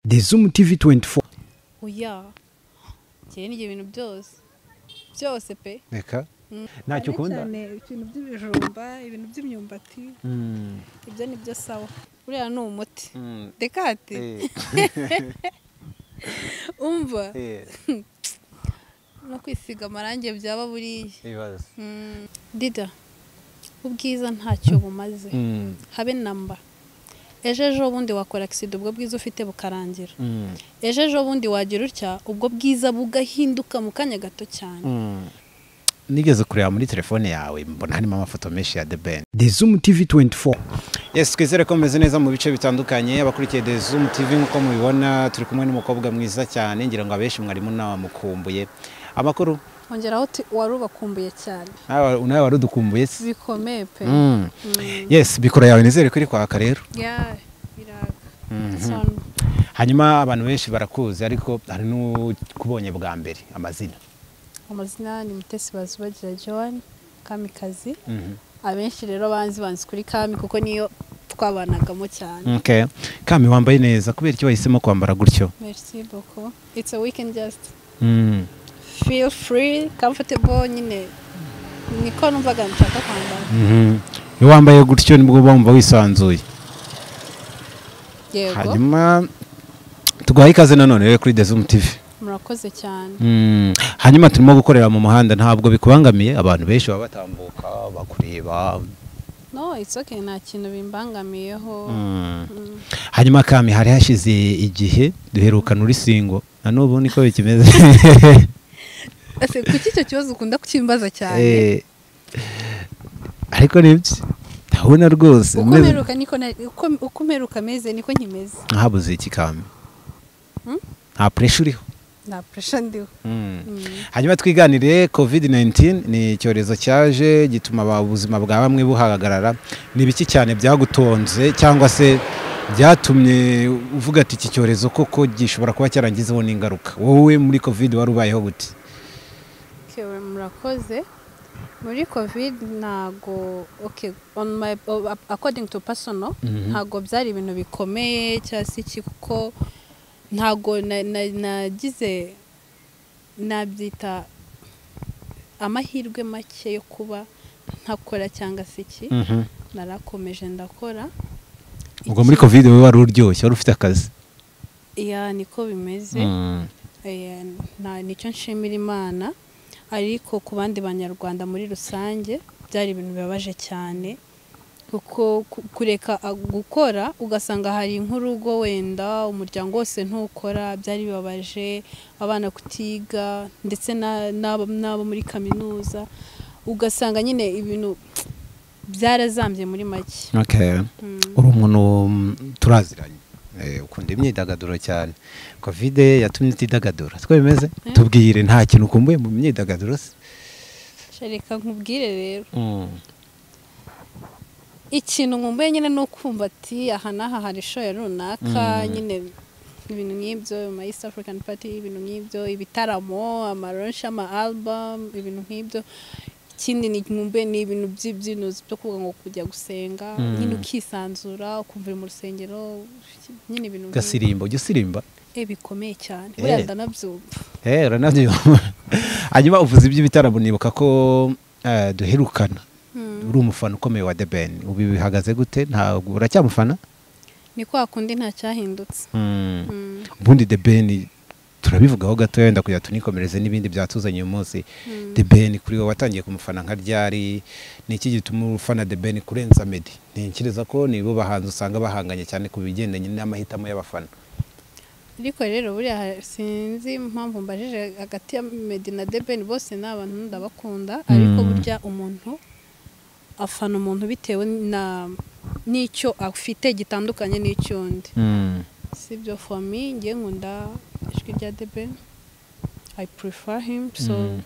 The Zoom TV 24 oya njyewe ni ibyo bintu byose byose pe reka ntacyo ukunda cyane ibintu by'ibijumba ibintu by'imyumbati Mm. ibyo ni byo sawa buriya ni umuti dekate Eh, umva eh, no kwisiga amarangi byaba buriya ibibazo. Mm. dida ubwiza ntacyo bumaze Mm, habe namba ejo ejo bundi wakora akisida ubwo bwiza ufite bukarangira mm, ejo ejo bundi wagira utya ubwo bwiza bugahinduka mu kanya gato cyane mm. nigeze kureba muri telefone yawe mbona harimo amafoto menshi ya the ben the zoom tv 24 yes twizere ko mumeze neza mu bice bitandukanye abakurikiye the zoom tv nk'uko mubibona turi kumwe n'umukobwa mwiza cyane ngira ngo abenshi mwarimu nawe mukumbuye amakuru ongeraho uti wari ubakumbuye cyane nawe nawe wari udukumbuye si bikomeye pe Mm. yes bikora yawe nizere ko iri kwaka rero ya biraga Mhm. Son. hanyuma abantu benshi barakuzi ariko hari n'ukubonye bwa mbere amazina amazina ni mutesi bazubagira john kamikazi Mhm. abenshi rero banzi banzi kuri kami kuko niyo twabanagamo cyane Okay. kami wambaye neza kubera icyo wahisemo kwambara gutyo merci beaucoup it's a weekend just Mm. feel free comfortable nyine niko numvaga nshaka kwambara Mhm. iyo wambaye gutyo nibwo uba wumva wisanzuye yego hanyuma tuguhaye ikaze nanone rero kuri Dezum TV murakoze cyane Mm. hanyuma turimo gukorera mu muhanda ntabwo bikubangamiye abantu benshi baba batambuka bakureba no it's okay nta kintu bimbangamiyeho Mm. Mm. hanyuma kami hari hashize igihe duherukana uri singo na n'ubu niko bikimeze Ese kuki icyo kibazo ukunda kukimbaza cyane Eh, ariko nibyo ndabona rwose uko meze- mperuka niko na- uko- uko mperuka meze niko nkimeze ntabuze iki kami Hmm? nta puresha uriho nta puresha ndiho Mm. hanyuma twiganire covid 19 ni icyorezo cyaje gituma aba- ubuzima bwa bamwe buhagarara ni biki cyane byagutonze cyangwa se byatumye uvuga ati iki cyorezo koko gishobora kuba cyarangizeho n'ingaruka wowe muri covid wari ubayeho gute kewe murakoze muri covid ntago okay on my according to personal Mhm. ntago byari ibintu bikomeye cyangwa se iki kuko ntago na- na- nagize nabyita amahirwe make yo kuba ntakora cyangwa se iki narakomeje ndakora ubwo muri covid wowe wari uryoshye wari ufite akazi iya niko bimeze Mm. Eh, nta nicyo nshimira imana ariko ku bandi banyarwanda muri rusange byari ibintu bibabaje cyane kuko ku- kureka a- gukora ugasanga hari nk'urugo wenda umuryango wose ntukora byari bibabaje abana kutiga ndetse na- n'abo n'abo muri kaminuza ugasanga nyine ibintu byarazambye muri make Okay. Mm. uri umuntu mm, turaziranye Eh, ukunda imyidagaduro cyane covid yatumye utidagadura siko bimeze Eh. tubwire nta kintu ukumbuye mu myidagaduro se Sha reka nkubwire rero ikintu nkumbuye nyine ni ukumva ati aha n'aha hari shoya runaka Mm. nyine ibintu nk'ibyo ama east african party ibintu nk'ibyo ibitaramo amaronshi ama album ibintu nk'ibyo ikindi ni nkumbuye ni ibintu by'ibyinuzi byo kuvuga ngo kujya gusenga Mm. nyine ukisanzura ukumva uri mu rusengero nyine ibintu nk'ibyo. gasirimba ujya usirimba Eh, bikomeye cyane Eh. wenda ndanabyumva Eh, uranabyo hanyuma uvuze iby'ibitaramo nibuka ko eh, duherukana Mm. uri umufana ukomeye wa the ben ubu bihagaze gute ntabwo uracyamufana ni kwa kundi nta cyahindutse Mm. Mm. ubundi the ben turabivugaho gatoya wenda kugira tunikomereze n'ibindi byatuzanye uyu munsi Mm. the ben kuri wowe watangiye kumufana nka ryari ni iki gituma ufana the ben kurenza meddy ntekereza ko nibo bahanzi usanga bahanganye cyane ku bigendanye n'amahitamo y'abafana ariko rero buriya ha- sinzi impamvu mbajije hagati ya Meddy na Deben bose ni abantu ndabakunda ariko Mm. burya umuntu afana umuntu bitewe na n'icyo afite gitandukanye n'icy'undi si byo for me ngiye nkunda ijwi rya Deben I prefer him so Mm.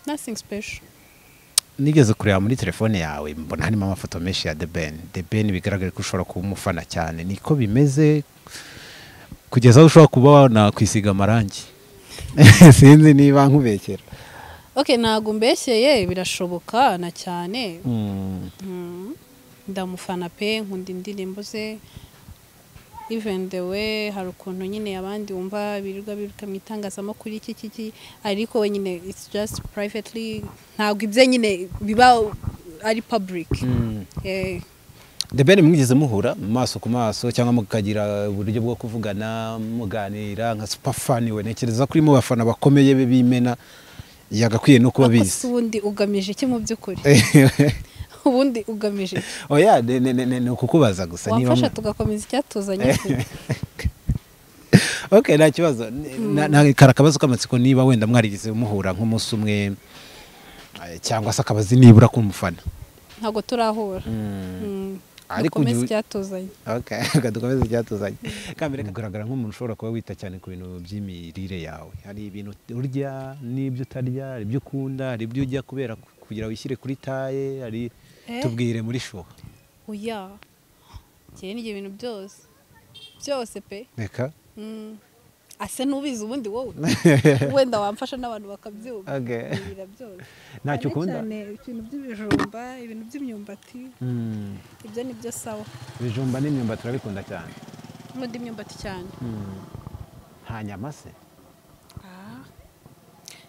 nothing special nigeze kureba muri telefone yawe mbona harimo amafoto menshi ya the ben the ben bigaragara ko ushobora kuba umufana cyane niko bimeze kugeza aho ushobora kuba wanakwisiga amarangi sinzi niba nkubekera okay ntabwo mbeshyeye birashoboka na cyane Mm. ndamufana pe nkunda indirimbo ze even the way hari ukuntu nyine abandi wumva birirwa biruka mu itangazamakuru iki iki iki ariko we nyine it's just privately ntabwo ibye nyine biba ari public Eh, the ben mwigeze muhura maso ku maso cyangwa mukagira uburyo bwo kuvugana muganira nka superfan we ntekereza kuri mu bafana bakomeye be bimena yagakwiye no kuba ariko se bizi ubundi ugamije iki mu by'ukuri ubundi ugamije iki? oya ne- ne- ne- ne- ni ukukubaza gusa niba wafasha mu- tugakomeza icyatuzanye kure. okay nta kibazo Ni- na- na- kari akabazo k'amatsiko niba wenda mwarigeze muhura nk'umunsi umwe eh, cyangwa se akabazi nibura k'umufana ntabwo turahura Mm. Ariko dukomeze uyu- icyatuzanye okay reka dukomeze icyatuzanye kambere ugaragara nk'umuntu ushobora kuba wita cyane ku bintu by'imirire yawe hari ibintu urya n'ibyo utarya hari ibyo ukunda hari ibyo ujya kubera ku- kugira wishyire kuri taye hari Eh? tubwire muri shuwa oya njyewe n'ibyo bintu byose byose pe reka Mm. ase n'ubizi ubundi wowe wenda wamfasha n'abantu bakabyumva Okay. Ibira byose ntacyo Cyane ukunda cyane ibintu by'ibijumba ibintu by'imyumbati Mm, ibyo ni byo sawa ibijumba n'imyumbati turabikunda cyane n'undi imyumbati cyane Mm. nta nyama se Ah.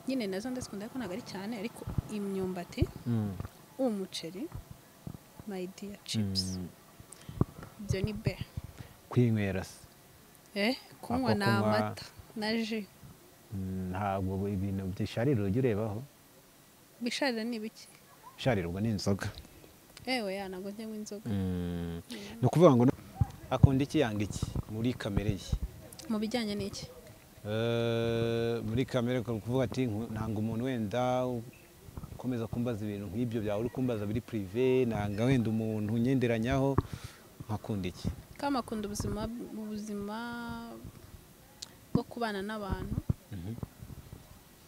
nyine nazo ndazikunda ariko ntabwo ari cyane ariko imyumbati Mm. umuceri my dear chips Mm. ibyo ni be kwinywera se eh kunywa Ako ni kunywa. amata na ji Mm, ntabwo ibintu bisharira ujya urebaho bisharira ni biki bisharira ubwo ni inzoga ewe ya ntabwo njyamo inzoga ni ukuvuga ngo no- akunda iki yanga iki muri kamere ye mu bijyanye n'iki Eh, muri kamere kuri kuvuga ati "Nku- nanga umuntu wenda ukomeza kumbaza ibintu nk'ibyo byawe uri kumbaza biri purive nanga wenda umuntu unyenderanyaho nkakunda iki kama akunda ubuzima ubuzima bwo kubana n'abantu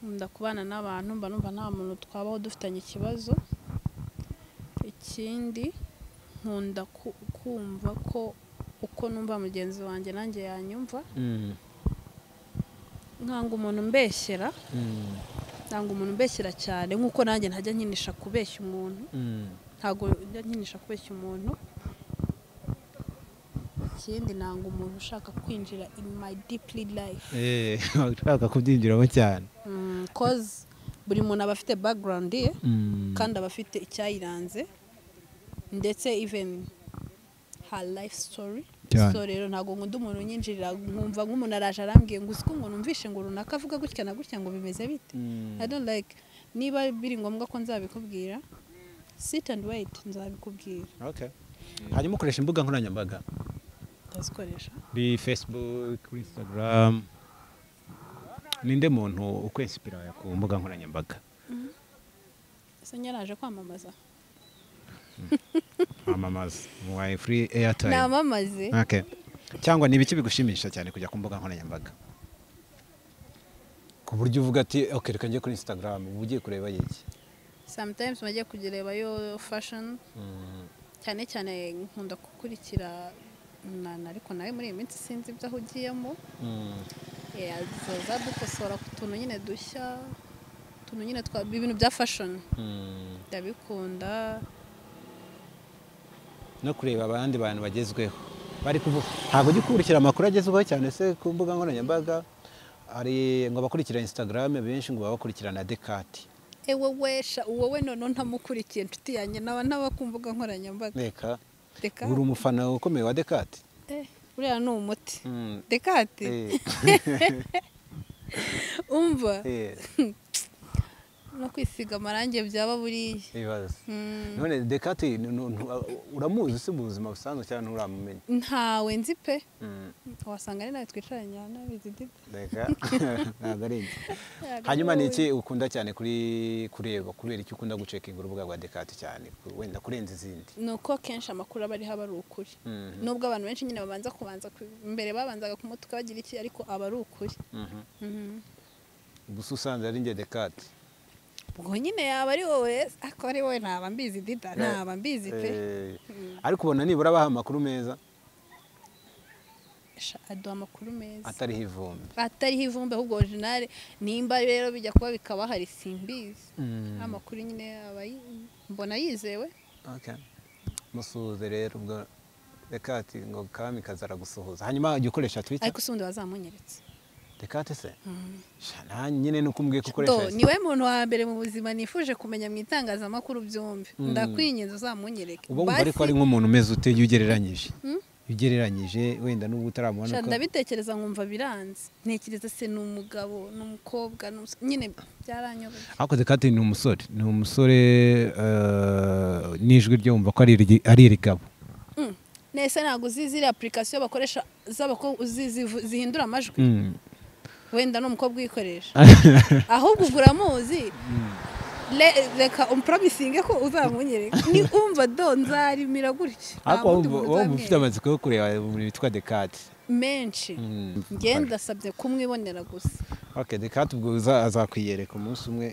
nkunda kubana n'abantu mba numva nta muntu twabaho dufitanye ikibazo ikindi nkunda ku- kumva ko uko numva mugenzi wanjye nanjye yanyumva nkanga umuntu mbeshyera ntabwo umuntu umbeshyira cyane nk'uko nanjye ntajya nkinisha kubeshya umuntu ntabwo njya nkinisha kubeshya umuntu ikindi ntabwo umuntu ushaka kwinjira in my deeply life Eh, ushaka kubyinjiramo cyane Mm, cause buri muntu aba afite background ye kandi aba afite icyayiranze ndetse even her life story Cyane. so rero ntabwo nkunda umuntu unyinjirira nkumva nk'umuntu araje arambwiye ngo uziko umuntu umvishe ngo runaka avuga gutya na gutya ngo bimeze bite Mm. I don't like niba biri ngombwa ko nzabikubwira sit and wait nzabikubwira Okay. hanyuma ukoresha imbuga nkoranyambaga ndazikoresha kuri facebook kuri instagram ninde muntu ukwensipira ku mbuga nkoranyambaga ese nyaraje kwamamaza kwamamaza wayi free airtime namamaze okay. cyangwa ni ibiki bigushimisha cyane kujya ku mbuga nkoranyambaga ku buryo uvuga ati okay reka njye kuri instagram uba ugiye kureba iki sometimes bajya kugirebayo fashion cyane cyane nkunda gukurikira mwana ariko nawe muri iyi minsi sinzi ibyo aho ugiyemo Eh, azoza dukosora ku tuntu nyine dushya utuntu nyine twa ibintu bya fashion ndabikunda no kureba abandi bantu bagezweho bari kuvuga ntabwo ujya ukurikira amakuru agezweho cyane se ku mbuga nkoranyambaga hari ngo abakurikira instagram benshi ngo baba bakurikira na dekati ewe wesha wowe noneho ntamukurikiye inshuti yanjye naba n'abakumbuga nkoranyambaga reka reka uri umufana ukomeye wa dekati Eh, buriya ni umuti dekati Eh, umva eh, no kwisiga amarangi byaba buriya ibibazo Mm, none dekati ni- ni- ni- uramuzi si mu buzima busanzwe cyane nturamumenya ntawe nzi pe Mm, wasanga ari nawe twicaranye aha nabizi dida reka ntabwo ari njye. hanyuma ni iki ukunda cyane kuri kureba kubera iki ukunda gucekinga urubuga rwa dekati cyane wenda kurenza izindi ni uko akenshi amakuru aba ariho aba ari ukuri Mhm, nubwo abantu benshi nyine babanza kubanza ku- mbere babanzaga kumutuka bagira iki ariko aba ari ukuri mhm. Mhm. gusa usanze ari njye dekati ubwo nyine yaba ari wowe ariko ari wowe ntaba mbizi dida ntaba mbizi pe Eh, Mm. ariko ubona nibura abaha amakuru meza Sha, aduha amakuru meza atariho ivumbi atariho ivumbi ahubwo orijinali nimba rero bijya kuba bikaba hari simbizi Mm. amakuru nyine aba yi- mbona yizewe Okay. musuhuze rero ubwo reka ati ngo kami kazara gusuhuza hanyuma jya ukoresha twita ariko si ubundi wazamunyeretse reka ati se shana nyine ni uko umbwiye ko ukoresha Do, ese. niwe muntu wa mbere mu buzima nifuje kumenya mu itangazamakuru byombi ndakwinginze uzamunyereke uba wumva ariko ari nk'umuntu umeze ute iyo ugereranyije iyo ugereranyije wenda n'ubu utaramubona Sha, ko ndabitekereza nkumva biranze ntekereza se ni umugabo ni umukobwa ni umus- nyine byaranyobeye ariko dekate ni umusore ni umusore eh, n'ijwi ryo wumva ko ari iryi- ari irigabo Mm. nese ntabwo uzi ziriya apurikasiyo bakoresha z'abakobwa uzi zivu- zihindura amajwi Mm. wenda ni umukobwa uyikoresha ahubwo ubwo uramuzi Le- reka umporomisinge ko uzamunyereka ni umva do nzarimira gutya nta ariko wundi muntu wowe wumva ufite uzambwira. amatsiko yo kureba umuntu witwa dekate menshi Mm. njye ndasabye kumwibonera gusa okay dekate ubwo uza- azakwiyereka umunsi umwe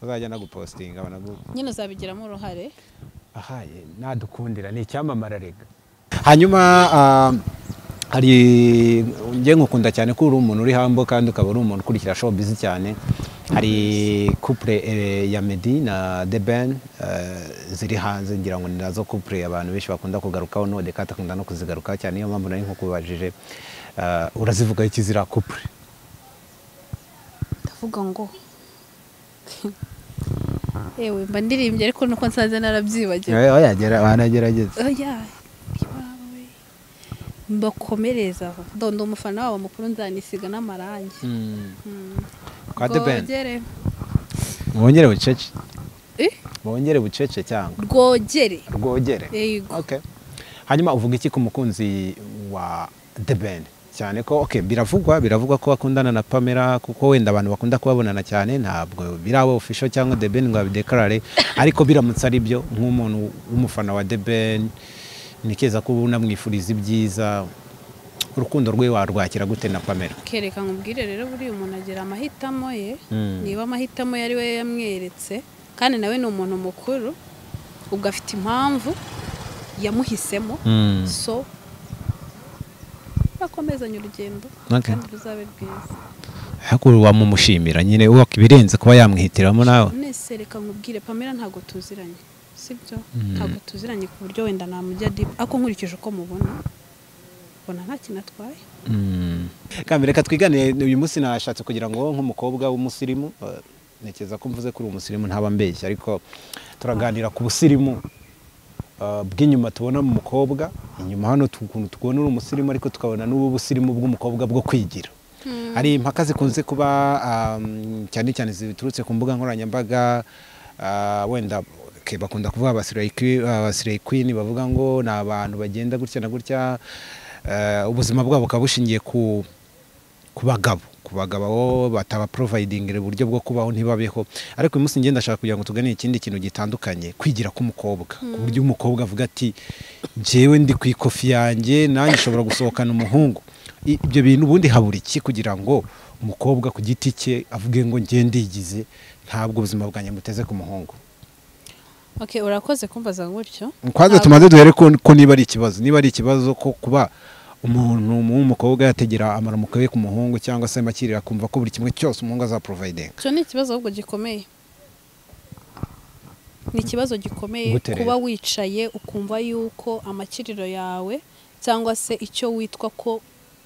uzajya anagupositinga banagu nyine uzabigiramo uruhare ahaye nadukundira ni icyamamara rega hanyuma ah, hari njye ngukunda cyane ko uri umuntu uri hambo kandi ukaba uri umuntu ukurikira show bizi cyane hari couple eh, ya Meddy na The Ben eh, ziri hanze ngira ngo ni nazo couple abantu benshi bakunda kugarukaho none kandi akunda no kuzigarukaho cyane niyo mpamvu nari nkukubajije ah, urazivugaho iki ziriya couple ndavuga ngo yewe mba ndirimbye ariko nuko nsanze narabyibagiwe yagera wanagerageza oya iwawe mbakomereza aho donda umufana wabo mukuru nzanisiga n'amarangi Mm. Kwa The Ben? Rwogere. wongere bucece Eh? wongere bucece cyangwa rwogere rwogere Yego. Okay. hanyuma uvuga iki ku mukunzi wa the band cyane ko okay, biravugwa biravugwa ko bakundana na pamela kuko wenda abantu bakunda kubabonana cyane ntabwo biraba official cyangwa the band ngo babidekarare ariko biramutse ari byo nk'umuntu w'umufana wa the band nikeza ko ubu namwifuriza ibyiza urukundo rwe warwakira gute na pamela kereka nkubwire rero buriya umuntu agira amahitamo ye Mm. niba amahitamo ye ari we yamweretse kandi nawe ni umuntu mukuru ubwo afite impamvu yamuhisemo so bakomezanye urugendo Okay. kandi ruzabe rwiza ariko wamumushimira nyine wakibirenze kuba yamwihitiramo nawe nese reka nkubwire pamela ntabwo tuziranye sibyo ntabwo tuziranye ku buryo wenda namujya dibu ariko nkurikije uko mubona mbona nta kintu atwaye kambere reka twigane uyu munsi nashatse kugira ngo wowe nk'umukobwa w'umusirimu eh, ntekereza ko mvuze ko uri umusirimu ntaba mbeshya ariko turaganira ku busirimu eh, bw'inyuma tubona mu mukobwa inyuma hano tu- ukuntu tubona uri umusirimu ariko tukabona n'ubu busirimu bw'umukobwa bwo kwigira hari impaka zikunze kuba um, cyane cyane ziturutse ku mbuga nkoranyambaga ah, wenda okay, bakunda kuvuga abasireyi kwi- abasireyi kwini bavuga ngo ni abantu bagenda gutya na gutya eh, ubuzima bwabo bukaba bushingiye ku ku bagabo ku bagabo bo bataba provayidingira uburyo bwo kubaho ntibabeho ariko uyu munsi ngenda ndashaka kugira ngo tugane ikindi kintu gitandukanye kwigira k'umukobwa ku buryo umukobwa avuga ati njyewe ndi ku ikofi yanjye nanjye nshobora gusohokana umuhungu I- ibyo bintu ubundi habura iki kugira ngo umukobwa ku giti cye avuge ngo njye ndigize ntabwo ubuzima bwanjye buteze ku muhungu okay urakoze kumbaza gutyo kwanza Ntabwo- tumaze duhere ko ko niba ari ikibazo niba ari ikibazo ko kuba umuntu w'umukobwa yategera amaramuko ye ku muhungu cyangwa se makirira akumva ko buri kimwe cyose umuhungu azaprovidinga icyo ni ikibazo ahubwo gikomeye ni ikibazo gikomeye Gute rero? kuba wicaye ukumva yuko amakiriro yawe cyangwa se icyo witwa ko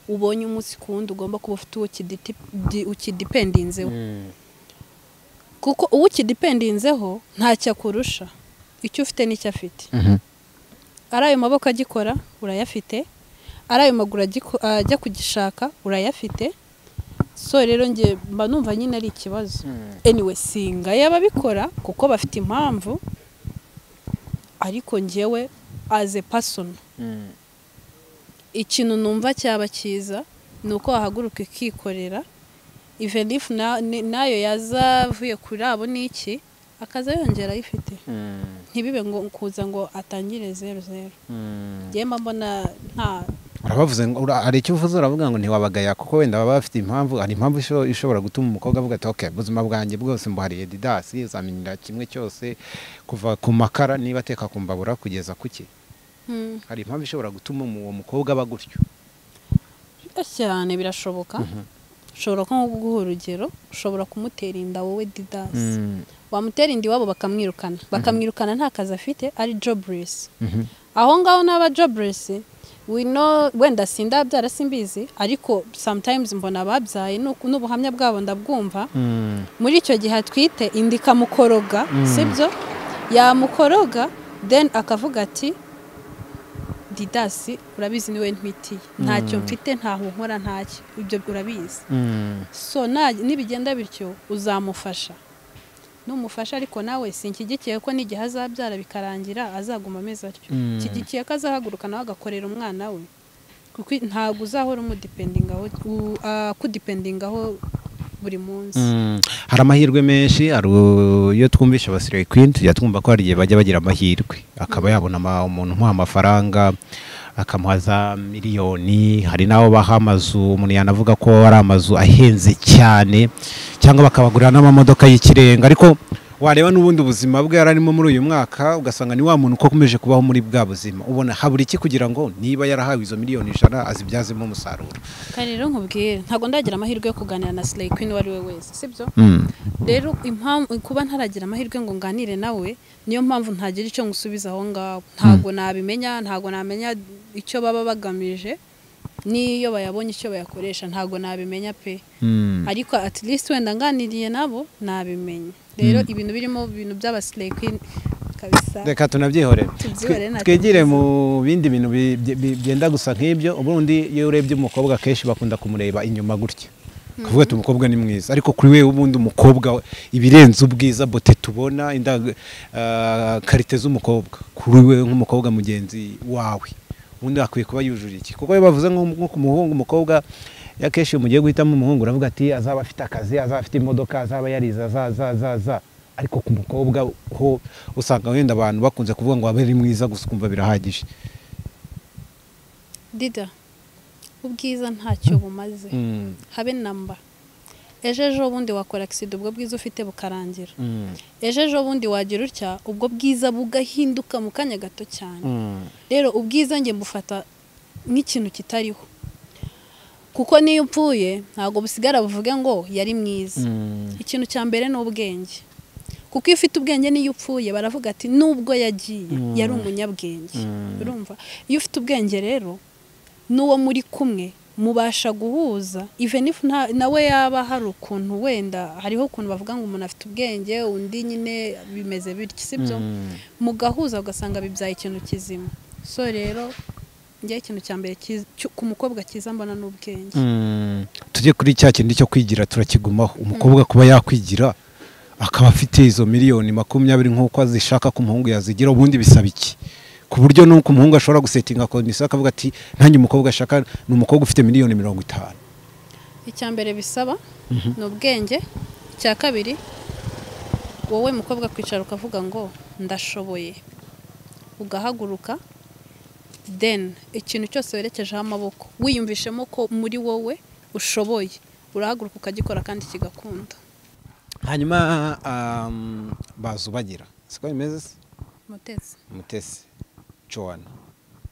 ubonye umunsi ku wundi ugomba kuba ufite uwo ukiditi- di- ukidipendinzeho kuko uwo ukidipendinzeho ntacyo akurusha icyo ufite nicyo afite ari ayo maboko agikora urayafite ari ayo maguru agiko- ajya kugishaka urayafite so rero njye mba numva nyine ari ikibazo anyway singaye ababikora kuko bafite impamvu ariko njyewe as a person ikintu numva cyaba cyiza ni uko wahaguruka ikikorera even if na- ni- nayo yazavuye kuri abo n'iki akaza yongera ayifite ntibibe ngo kuza ngo atangire zeru zeru njyewe mba mbona nta urabavuze ngo ura- hari icyo uvuze uravuga ngo ntiwabagaya kuko wenda baba bafite impamvu hari impamvu isho- ishobora gutuma umukobwa avuga ati okay ubuzima bwanjye bwose mbuhariye didasi uzamenyera kimwe cyose kuva ku makara niba ateka ku mbabura kugeza ku ki Hmm, hari impamvu ishobora gutuma uwo mukobwa aba gutyo cyane birashoboka ushobora nko guha urugero ushobora kumutera inda wowe didasi wamutera inda iwabo bakamwirukana bakamwirukana nta kazi afite ari joburesi aho ngaho n'aba joburesi we know wenda sindabyara simbizi ariko sometimes mbona ababyaye nuko- n'ubuhamya bwabo ndabwumva Mm. muri icyo gihe atwite indika mukoroga sibyo yamukoroga then akavuga ati didasi urabizi niwe ntwitiye ntacyo mfite ntaho nkora ntacyo ibyo urabizi Mm. so na- nibigenda bityo uzamufasha numufasha ariko nawe sinshyigikiye ko n'igihe azabyara bikarangira azaguma ameze atyo Mm. nshyigikiye ko azahaguruka nawe agakorera umwana we kuko ntabwo uzahora umudipendingaho u- akudipendingaho buri munsi Mm. hari amahirwe menshi hari u- iyo twumvisha abasiriya kwini tujya twumva ko hari igihe bajya bagira amahirwe akaba yabona ama- umuntu umuha amafaranga akamuha za miliyoni hari n'abo baha amazu umuntu yanavuga ko ari amazu ahenze cyane cyangwa bakabagurira n'amamodoka y'ikirenga ariko wareba n'ubundi buzima bwe yari arimo muri uyu mwaka ugasanga ni wa muntu uko akomeje kubaho muri bwa buzima ubona habura iki kugira ngo niba yarahawe izo miliyoni ijana azibyazemo umusaruro kare rero nkubwire ntabwo ndagira amahirwe yo kuganira na Slay Queen uwo ari we wese sibyo Mm. rero impamvu kuba ntaragira amahirwe ngo nganire nawe niyo mpamvu ntagira icyo ngusubiza aho ngaho ntabwo nabimenya ntabwo namenya icyo baba bagamije n'iyo bayabonye icyo bayakoresha ntabwo nabimenya pe Mm. ariko at least wenda nganiriye nabo nabimenya rero ibintu birimo ibintu by'abasirayi kabisa reka tunabyihorere Tubyihorere Twe- natwe twigire mu bindi bintu bi- bi- bi- byenda gusa nk'ibyo ubundi iyo urebye umukobwa akenshi bakunda kumureba inyuma gutya kuvuga ati umukobwa ni mwiza ariko kuri we ubundi umukobwa we- ibirenze ubwiza bote tubona indag- ah, karite z'umukobwa kuri we nk'umukobwa mugenzi wawe ubundi akwiye kuba yujuje iki kuko iyo bavuze nko nko ku muhungu umukobwa iyo akenshi iyo mugiye guhitamo umuhungu uravuga ati azaba afite akazi azaba afite imodoka azaba yariza azazazaza ariko ku mukobwa ho usanga wenda abantu bakunze kuvuga ngo abe ari mwiza gusa ukumva birahagije dida ubwiza ntacyo bumaze Mm, habe namba ejo ejo bundi wakora agisida ubwo bwiza ufite bukarangira mm, ejo ejo bundi wagira utya ubwo bwiza bugahinduka mu kanya gato cyane mm, rero ubwiza nge mbufata nk'ikintu kitariho kuko n'iyo upfuye ntabwo busigara buvuge ngo yari mwiza mm, ikintu cya mbere ni ubwenge kuko iyo ufite ubwenge n'iyo upfuye baravuga ati nubwo yagiye yari umunyabwenge urumva iyo ufite ubwenge rero n'uwo muri kumwe mubasha guhuza even if nta- nawe yaba hari ukuntu wenda hariho ukuntu bavuga ngo umuntu afite ubwenge undi nyine bimeze bityo sibyo mm. mugahuza ugasanga bibyaye ikintu kizima so rero njye ikintu cya mbere kiz- cyo- ku mukobwa cyiza mbona ni ubwenge Mm, tujye kuri cya kindi cyo kwigira turakigumaho umukobwa kuba yakwigira akaba afite izo miliyoni makumyabiri nk'uko azishaka ku muhungu yazigira ubundi bisaba iki ku buryo n'uko umuhungu ashobora gusetinga komisiyo akavuga ati nanjye umukobwa ashaka ni umukobwa ufite miliyoni mirongo itanu icya mbere bisaba ni ubwenge icya kabiri wowe mukobwa kwicara ukavuga ngo ndashoboye ugahaguruka then ikintu cyose werekejeho amaboko wiyumvishemo ko muri wowe ushoboye urahaguruka ukagikora kandi kigakunda hanyuma um, bazubagira siko bimeze se mutezi mutesi joana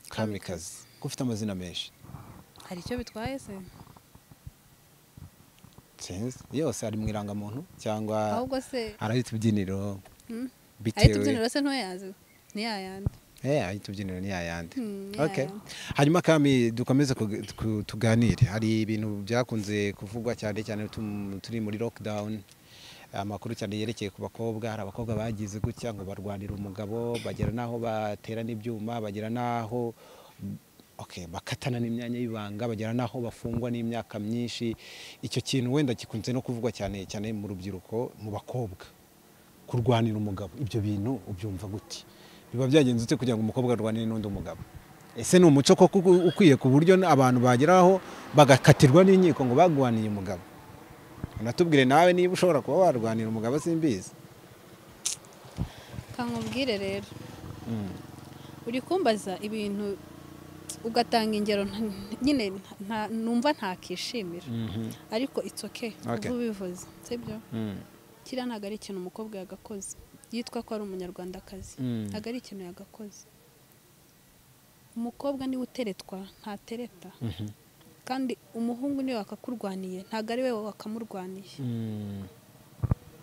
kamikazi ko ufite amazina menshi hari icyo bitwaye se sinzi yose ari mu irangamuntu cyangwa ahubwo se ari utubyiniro Hmm? Ahita bitewe ubyinira se ntuyazi ntiyayandi Eh, ari utubyiniro n'iyayandi Hmm, okay yeah. hanyuma kami dukomeze kug- ku- tuganire hari ibintu byakunze kuvugwa cyane cyane tum- turi muri lockdown amakuru cyane yerekeye ku bakobwa hari abakobwa bagize gutya ngo barwanira umugabo bagera n'aho batera n'ibyuma bagera n'aho okay, bakatana n'imyanya y'ibanga bagera n'aho bafungwa n'imyaka myinshi icyo kintu wenda gikunze no kuvugwa cyane cyane mu rubyiruko mu bakobwa kurwanira umugabo ibyo bintu ubyumva gute biba byagenze ute kugira ngo umukobwa arwanire n'undi mugabo ese ni umuco koko uku- ukwiye ku buryo n- abantu bageraho bagakatirwa n'inkiko ngo bagwaniye umugabo unatubwire nawe niba ushobora kuba warwanira umugabo simbizi kankubwire rero Mm. uri kumbaza ibintu ugatanga ingero nta- nyine nta- numva ntakishimira Mhm. ariko it's okay Okay. uba ubivuze sibyo Mm. kiriya ntabwo ari ikintu umukobwa yagakoze yitwa ko ari umunyarwandakazi Mm. ntabwo ari ikintu yagakoze umukobwa niwe uteretwa ntatereta Mhm. kandi umuhungu niwe wakakurwaniye ntabwo ari we wakamurwaniye Mm.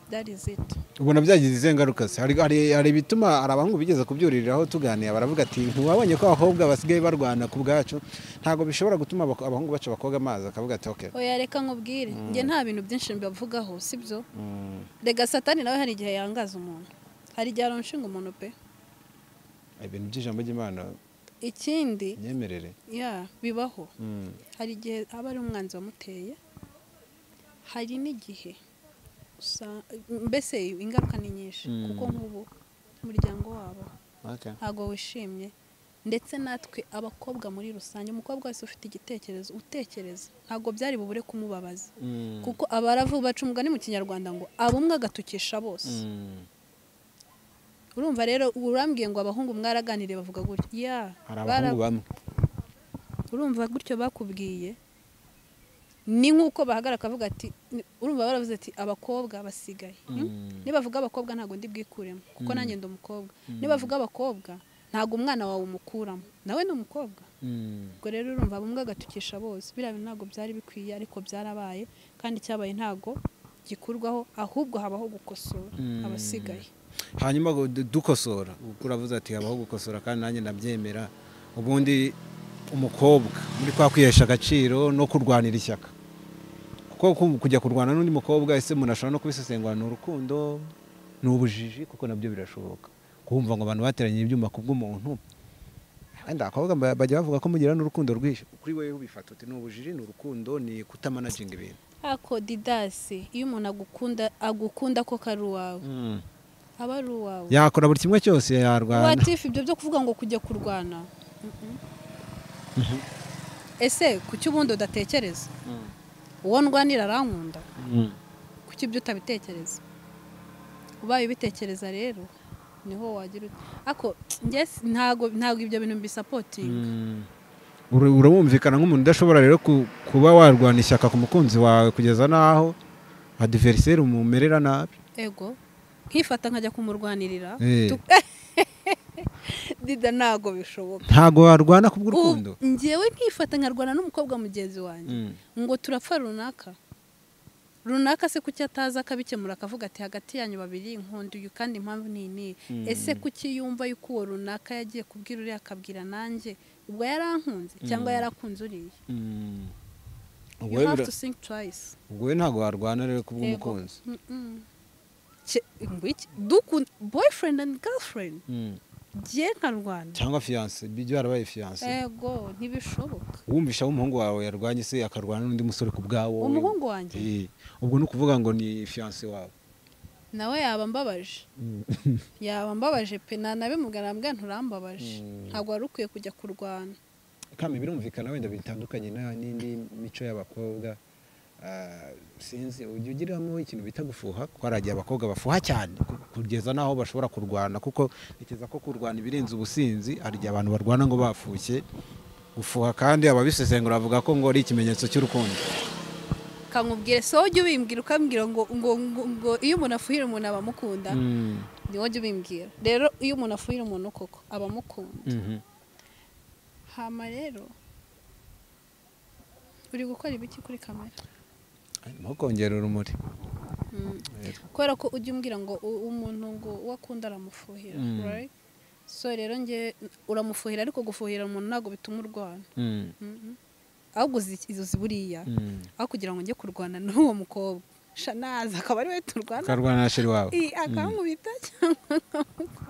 that is it ubona byagize izihe ngaruka se hari hari ibituma hari abahungu bigeze kubyuririraho tuganira baravuga ati ntiwabonye ko abakobwa basigaye barwana ku bwacu ntabwo bishobora gutuma abako- abahungu baca abakobwa amazi akavuga ati oke oya reka nkubwire njye nta bintu byinshi mbavugaho sibyo rega satani nawe hari igihe yangaza umuntu hari igihe aronshinga umuntu pe ibintu by'ijambo ry'imana ikindi imyemerere ya bibaho Mm. hari igihe aba ari umwanzi wamuteye hari n'igihe usa- mbese ingaruka ni nyinshi Mm. kuko nk'ubu umuryango wabo Okay. ntabwo wishimye ndetse natwe abakobwa muri rusange umukobwa wese ufite igitekerezo utekereza ntabwo byari bubure kumubabaza Mm. kuko abaravu baca umugani mu kinyarwanda ngo abumwe agatukisha bose Mm. urumva rero urambwiye ngo abahungu mwaraganiriye bavuga gutya ya hari bara- abahungu bamwe urumva gutyo bakubwiye ni nk'uko bahagarara bakavuga ati ni- urumva baravuze ati abakobwa basigaye Mm. nibavuga abakobwa ntabwo ndi bwikuremo kuko Mm. nanjye ndi umukobwa nibavuga abakobwa ntabwo umwana wawe umukuramo nawe ni umukobwa Mm. ubwo rero urumva bumwe agatukisha bose biriya bintu ntabwo byari bikwiye ariko byarabaye kandi icyabaye ntabwo gikurwaho ahubwo habaho gukosora Mm. abasigaye hanyuma ngo du- dukosora uravuze ati habaho gukosora kandi nanjye ndabyemera ubundi umukobwa muri kwa kwihesha agaciro no kurwanira ishyaka kuko ku- kujya kurwana n'undi mukobwa ese umuntu ashobora no kubisesengura ni urukundo ni ubujiji kuko nabyo birashoboka kumva ngo abantu bateranye ibyuma ku bw'umuntu wenda abakobwa ba- bajya bavuga ko mugira n'urukundo rwinshi kuri wowe ubifata uti ni ubujiji ni urukundo ni kutamanaginga ibintu ako didasi iyo umuntu agukunda agukunda ko kari uwawe aba ari uwawe yakora buri kimwe cyose yarwana watifu ibyo byo kuvuga ngo kujya kurwana Mhm. ese kuki ubundi udatekereza uwo ndwanira arankunda Mm. kuki ibyo utabitekereza ubaye ubitekereza rero niho wagira uti ako njye si- ntago ntago ibyo bintu mbisapotinga Ura- urabumvikana nk'umuntu udashobora rero ku- kuba warwana ishyaka ku mukunzi wawe kugeza n'aho adiveriseri umumerera nabi ego nkifata nkajya kumurwanirira Eh. tu- dida ntago bishoboka ntabwo warwana ku bw'urukundo Ubu njyewe nkifata nkarwana n'umukobwa mugenzi wanjye ngo turapfa runaka runaka se kuki ataza akabikemura akavuga ati hagati yanyu babiri inkundi uyu kandi impamvu ni ini Mm. ese kuki yumva yuko uwo runaka yagiye kubwira uriya akabwira nanjye ubwo yarankunze cyangwa Mm. yarakunze uriya Mm. Ubwo you we have bira- to think twice ubwo we ntabwo warwana rero ku Yego. bw'umukunzi Mm-mm. Cye- ngwiki- dukunda boyfriend and girlfriend Mm. jye nkarwana cyangwa fiyanse bijya yarabaye fiyanse ego ntibishoboka wumvisha w'umuhungu wawe yarwanye se akarwana n'undi musore ku bwawo we. umuhungu wanjye Eh, ubwo ni ukuvuga ngo ni fiyanse wawe nawe yaba mbabaje Mm. yaba mbabaje pe nanabimubwira nabwo nturambabaje Mm. ntabwo wari ukwiye kujya kurwana kandi birumvikana wenda bitandukanye na- n'indi mico y'abakobwa Ah, sinzi ujya ugiriramo ikintu bita gufuha kuko hari igihe abakobwa bafuha cyane ku- kugeza n'aho bashobora kurwana kuko ntekereza ko kurwana ibirenze ubusinzi hari igihe abantu barwana ngo bafushye gufuha kandi ababisesengura bavuga ko ngo ari ikimenyetso cy'urukundo kamubwire so ujye ubimbwira ukambwira ngo ngo ngo, ngo iyo umuntu afuhira umuntu aba amukunda Mm, ni wowe ujye ubimbwira rero iyo umuntu afuhira umuntu koko aba amukunda mhm. hama rero uri gukora ibiki kuri kamera Ndimo kongera urumuri Mm. Yego. kubera ko ujya umbwira ngo u- umuntu ngo uwo akunda aramufuhira Mm. right? so rero njye uramufuhira ariko gufuhira umuntu ntabwo bituma urwana Mm, Mhm. ahubwo uzi- uzi buriya mm. aho kugira ngo njye kurwana n'uwo mukobwa sha naza akaba ari we turwana ukarwana na sheri wawe I- akankubita cyangwa akamukubita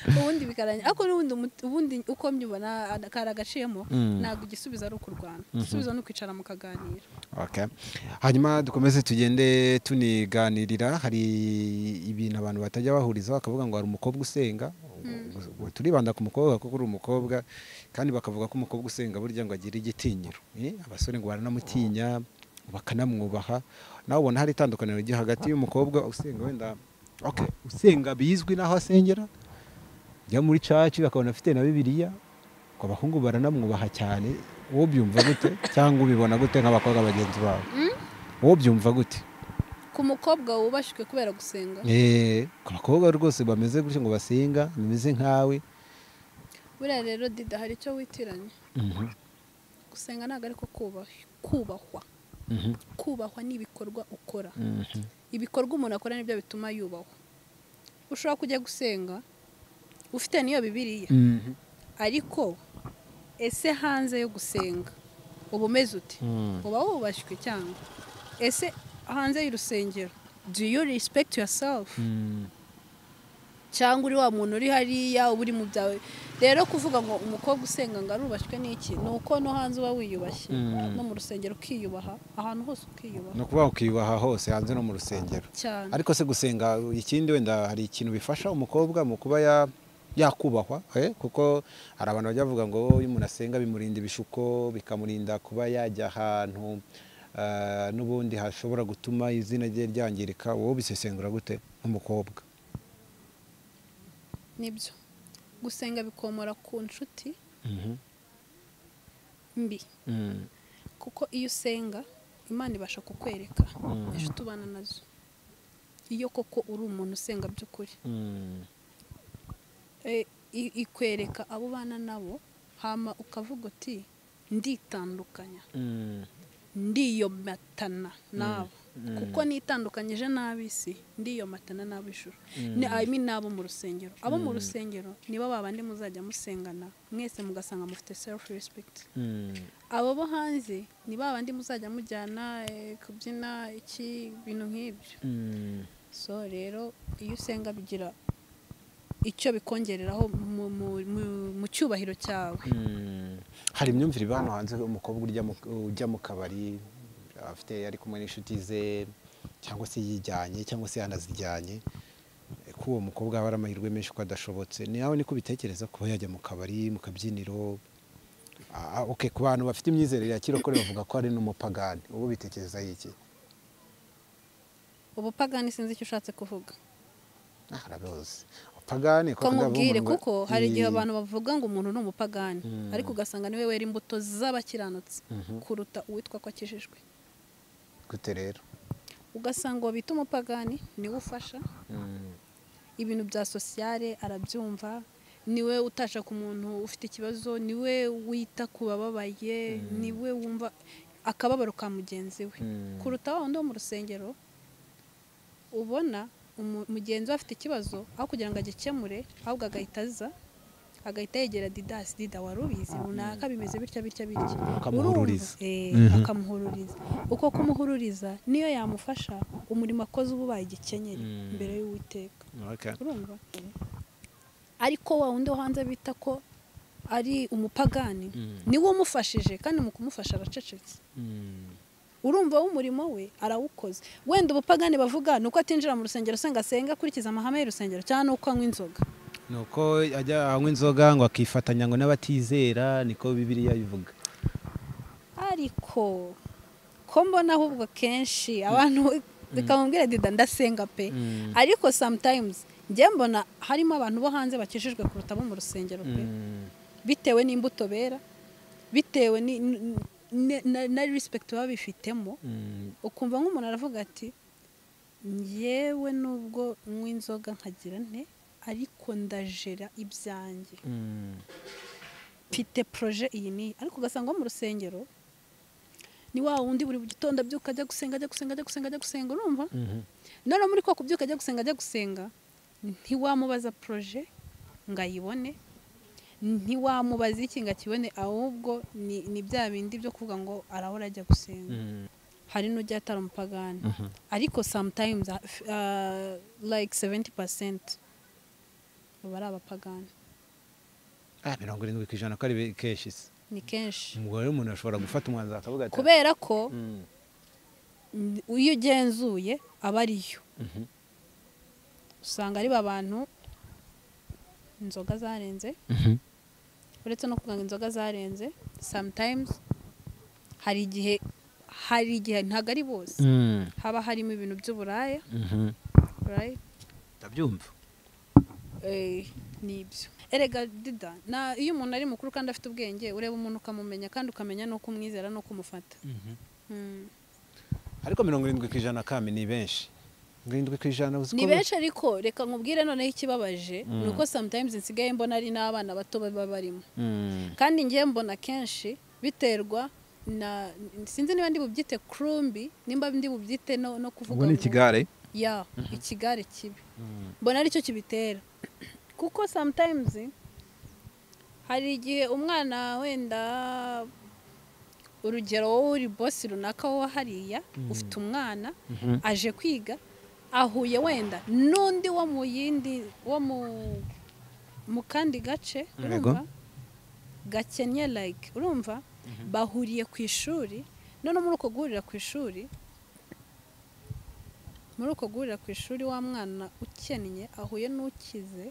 ubundi bikaranya ariko n'ubundi umut- ubundi uko mbyibona a- kari agaciyemo Mm. ntabwo igisubizo ari ukurwana igisubizo ni ukwicara mukaganira Okay. hanyuma dukomeze tugende tuniganirira hari ibintu abantu batajya bahurizaho bakavuga ngo hari umukobwa usenga Ubwo turibanda ku mukobwa kuko uri umukobwa kandi bakavuga ko umukobwa usenga burya ngo agira igitinyiro Eh, abasore ngo baranamutinya bakanamwubaha nawe ubona hari itandukaniro riri hagati y'umukobwa usenga wenda okay. usenga bizwi n'aho asengera jya muri caci bakabona afite na bibiliya ngo abahungu baranamwubaha cyane wowe byumva gute cyangwa ubibona gute nk'abakobwa bagenzi bawe wowe byumva gute ku mukobwa wubashywe kubera gusenga Eh, ku bakobwa rwose bameze gutyo ngo basenga bameze nkawe buriya rero dida hari icyo witiranya Mhm. gusenga ntabwo ariko kubahwa kubahwa kubahwa n'ibikorwa ukora ibikorwa umuntu akora nibyo bituma yubahwa ushobora kujya gusenga ufite n'iyo bibiriya ariko ese hanze yo gusenga uba umeze uti uba wubashywe cyangwa ese hanze y'urusengero do you respect yourself cyangwa uri wa muntu uri hariya uba uri mu byawe rero kuvuga ngo umukobwa usenga ngo arubashywe n'iki ni uko no hanze uba wiyubashye Mm. no mu rusengero ukiyubaha ahantu hose ukiyubaha ni ukuvuga ukiyubaha hose hanze no mu rusengero cyane ariko se gusenga ikindi wenda hari ikintu bifasha umukobwa mu kuba ya- yakubahwa eh, kuko hari abantu bajya bavuga ngo iyo umuntu asenga bimurinda ibishuko bikamurinda kuba yajya ahantu ah, n'ubundi hashobora gutuma izina rye ryangirika wowe bisesengura gute nk'umukobwa nibyo gusenga bikomora ku nshuti mbi kuko iyo usenga imana ibasha kukwereka Mm. inshuti ubana nazo iyo koko uri umuntu usenga by'ukuri Eh, i- ikwereka abo ubana nabo hama ukavuga uti nditandukanya ndiyomatana nabo kuko nitandukanyije n'ab'isi ndiyomatana n'ab'ijuru ni I mean n'abo mu rusengero abo mu rusengero nibo babandi muzajya musengana mwese mugasanga mufite self respect abo bo hanze ni babandi muzajya mujyana eh, kubyina iki ibintu nk'ibyo so rero iyo usenga bigira icyo bikongereraho mu, mu, mu, mu cyubahiro cyawe hari imyumvire iba hano hanze umukobwa ujya mu- ujya mu kabari afite ari kumwe n'inshuti ze cyangwa se yijyanye cyangwa se yanazijyanye ko uwo mukobwa haba hari amahirwe menshi ko adashobotse nawe niko bitekereza kuba yajya mu kabari mu kabyiniro Ah, ah, okay, ku bantu bafite imyizerere ya kirokore bavuga ko ari n'umupagani ubu bitekereza iki ubupagani sinzi icyo ushatse kuvuga Ah, arabizi upagani ko nkubwire kuvuga ngo- kuko hari igihe Ii. abantu bavuga ngo umuntu ni umupagani Mm. ariko ugasanga niwe wera imbuto z'abakiranutsi Mhm. kuruta uwitwa ko akijijwe gute rero ugasanga uwo bita umupagani niwe ufasha Mm. ibintu bya sosiyale arabyumva niwe utasha ku muntu ufite ikibazo niwe wita ku bababaye niwe wumva akababaro ka mugenzi we Mm. kuruta wa wundi wo mu rusengero ubona umu- mugenzi we afite ikibazo aho kugira ngo agikemure ahubwo agahita aza agahita yegera didasi dida wari ubizi runaka bimeze bitya bitya bitya Akamuhururiza. Urumva? Eh, Mhm. akamuhururiza uko kumuhururiza niyo yamufasha umurimo akoze uba ubaye igikenyeri Mm. mbere y'uwiteka Okay. urumva ariko wa wundi wo hanze bita ko ari umupagani Mm. niwe umufashije kandi mu kumufasha aracecetse Mm. urumva w'umurimo we arawukoze wenda ubupagani bavuga ni uko atinjira mu rusengero asenga asenga akurikiza amahame y'urusengero cyangwa ni uko anywa inzoga nuko ajya anywa inzoga ngo akifatanya ngo n'abatizera niko bibiriya bivuga ariko ko mbona ahubwo kenshi abantu bikamubwira dida ndasenga pe Mm. ariko sometimes njye mbona harimo abantu bo hanze bakijijwe kuruta abo mu rusengero pe bitewe n'imbuto bera bitewe ni- n- n- na- na respect baba bifitemo ukumva nk'umuntu aravuga ati ngewe nubwo nywa inzoga nkagira nte ariko ndajera ibyanjye mfite proje iyi ni iyi." ariko ugasanga wo mu rusengero ni wa wundi buri gitondo abyuka ajya gusenga ajya gusenga ajya gusenga ajya gusenga urumva none muri ko kubyuka ajya gusenga ajya gusenga ntiwamubaza proje ngo ayibone ntiwamubaza iki ngo akibone ahubwo ni ni bya bindi byo kuvuga ngo arahora ajya gusenga hari n'ujya atari umupagani ariko sometimes uh, like 70% baba ari abapagani mirongo irindwi ku ijana ko ari kenshi se ni kenshi umugore w'umuntu ashobora gufata umwanzuro akavuga ati kubera ko Mm. mm, iyo ugenzuye aba ariyo Mhm. usanga ari ba bantu inzoga zarenze Mhm. uretse no kuvuga ngo inzoga zarenze sometimes hari igihe hari igihe ntabwo ari bose Mm. haba harimo ibintu by'uburaya Mhm. right? ndabyumva Eh, nibyo erega dida na iyo umuntu ari mukuru kandi afite ubwenge ureba umuntu ukamumenya kandi ukamenya n'uko umwizera n'uko umufata Mm. ariko mirongo irindwi ku ijana kami ni benshi mirongo irindwi ku ijana uzi ni ko- benshi ariko reka nkubwire noneho ikibabaje Mm. ni uko sometimes nsigaye mbona ari n'abana bato baba barimo Mm. kandi ngiye mbona kenshi biterwa na sinzi niba ndi bubyite kurumbi nimba ndi bubyite no no kuvuga ubu ni ngo- ikigare ya ikigare kibi mbona aricyo kibitera kuko sometimes hari igihe umwana wenda urugero wowe uri bosi runaka wo hariya ufite umwana aje kwiga ahuye wenda n'undi wo mu yindi wo mu mu kandi gace Yego. urumva gakennye like urumva bahuriye ku ishuri none muri uko guhurira ku ishuri muri uko guhurira ku ishuri wa mwana ukennye ahuye n'ukize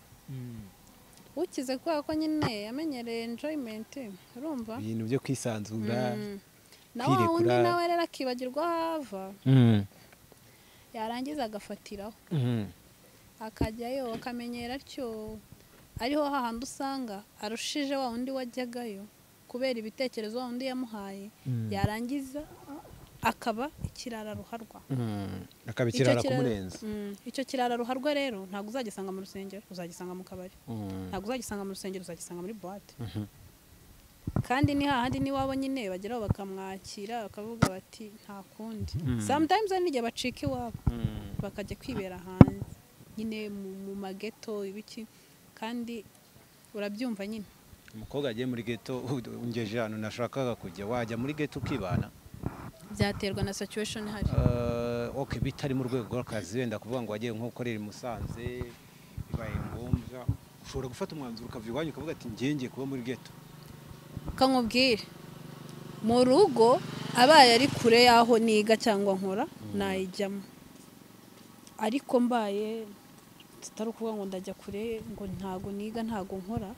ukize kubera ko nyine yamenyereye enjoyment urumva ibintu byo kwisanzura Mm. na wa wundi kwirekura. nawe rero akibagirwa aho ava yarangiza agafatiraho akajyayo akamenyera atyo ariho hahandi usanga arushije wa wundi wajyagayo kubera ibitekerezo wa wundi yamuhaye yarangiza akaba ikirara ruharwa akaba Icyo ikirara kirara- kumurenza Mm, icyo kirara ruharwa rero ntabwo uzagisanga mu rusengero uzagisanga mu kabari ntabwo uzagisanga mu rusengero uzagisanga muri buwate kandi ni hahandi n'iwabo nyine bageraho bakamwakira bakavuga bati nta kundi Mm. sometimes hari n'igihe bacika iwabo bakajya kwibera hanze nyine mu, mu mageto ibiki kandi urabyumva nyine umukobwa agiye muri geto ungeje ahantu nashakaga kujya wajya muri geto ukibana byaterwa na situation ihari Eh, ok bitari mu rwego rw'akazi wenda kuvuga ngo wagiye nko gukorera i Musanze bibaye ngombwa ushobora gufata umwanzuro ukava iwanyu ukavuga ati njye ngiye kuba muri geto kamubwire mu rugo abaye ari kure y'aho niga cyangwa nkora nayijyamo ariko mbaye tutari ukuvuga ngo ndajya kure ngo ntago niga ntago nkora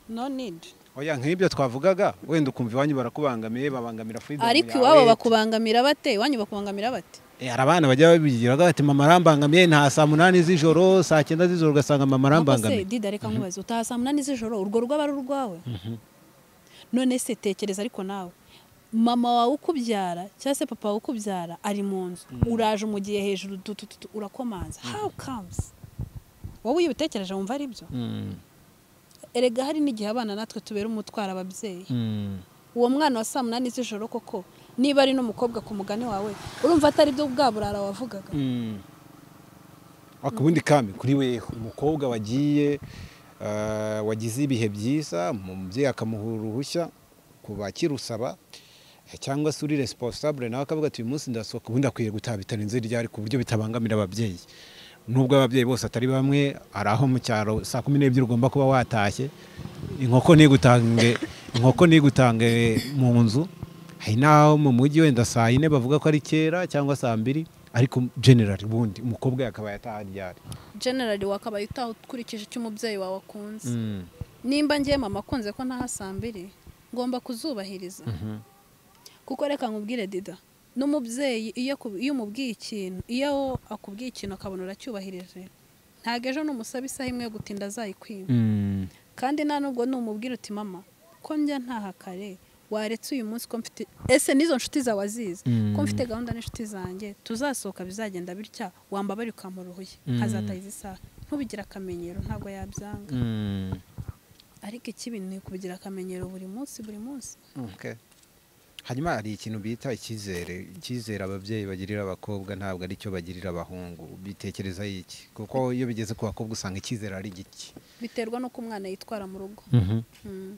no need oya nk'ibyo twavugaga wenda ukumva iwanyu barakubangamiye babangamira freedom ariko yawe. iwabo bakubangamira bate iwanyu bakubangamira bate Eh, hari abana bajya babigiraga bati mama arambangamiye nta saa munani z'ijoro saa cyenda z'ijoro ugasanga mama arambangamiye dida reka nkubaze utaha saa munani z'ijoro urwo rugo aba ari urwawe none se tekereza ariko nawe mama wawe ukubyara cyangwa se papa wawe ukubyara ari mu nzu uraje umugiye hejuru tu, tu, tu, tu, urakomanza how comes wowe iyo ubitekereje wumva ari byo Mm, erega hari n'igihe abana natwe tubera umutwaro ababyeyi mm. uwo mwana wa saa munani z'ijoro koko niba ari n'umukobwa ku mugani wawe urumva atari byo bwa burara wavugaga akabundi kami kuri weho umukobwa wagiye eh, wagize ibihe byiza umubyeyi akamuha uruhushya ku bakirusaba eh, cyangwa se uri resiposabure nawe akavuga ati uyu munsi ndasohoka ubundi akwiye gutaha bitarenze ryari ku buryo bitabangamira ababyeyi nubwo ababyeyi bose atari bamwe hari aho mu cyaro saa kumi n'ebyiri ugomba kuba watashye inkoko ntigutange inkoko ntigutange mu nzu hari n'aho mu mujyi wenda saa yine bavuga ko ari kera cyangwa saa mbiri ariko generali ubundi umukobwa yakabaye ataha ryari generali wakabaye utaha ukurikije icyo umubyeyi wawe akunze nimba ngiye mama akunze ko ntaha saa mbiri ngomba kuzubahiriza kuko reka nkubwire dida n'umubyeyi iyo aku- iyo umubwiye ikintu iyo akubwiye ikintu akabona uracyubahirije ntabwo ejo numusaba isaha imwe yo gutinda azayikwiba kandi nta nubwo numubwira uti mama ko njya ntaha kare waretse uyu munsi ko mfite ese n'izo nshuti zawe azizi ko mfite gahunda n'inshuti zanjye tuzasohoka bizagenda bitya wambabare ukampara uruhuye nkazataha izi saha ntubigire akamenyero ntabwo yabyanga ariko ikibi ni ukubigira akamenyero buri munsi buri munsi Okay. hanyuma hari ikintu bita icyizere icyizere ababyeyi bagirira abakobwa ntabwo ari cyo bagirira abahungu bitekereza iki kuko iyo bigeze ku bakobwa usanga icyizere ari gike biterwa n'uko umwana yitwara mu rugo Mm.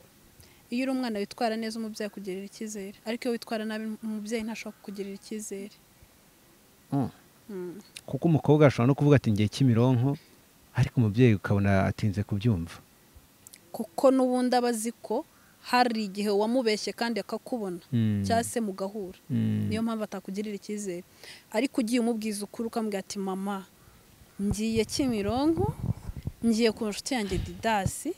iyo uri umwana witwara neza umubyeyi akugirira icyizere ariko iyo witwara nabi umubyeyi ntashobora kukugirira icyizere Mm. Mm. kuko umukobwa ashobora no kuvuga ati ngiye kimironko ariko umubyeyi ukabona atinze kubyumva kuko n'ubundi aba azi ko hari igihe wamubeshye kandi akakubona cyangwa se mugahura niyo mpamvu atakugirira icyizere ariko ugiye umubwiza ukuri ukamubwira ati mama ngiye kimironko ngiye ku nshuti yanjye didasi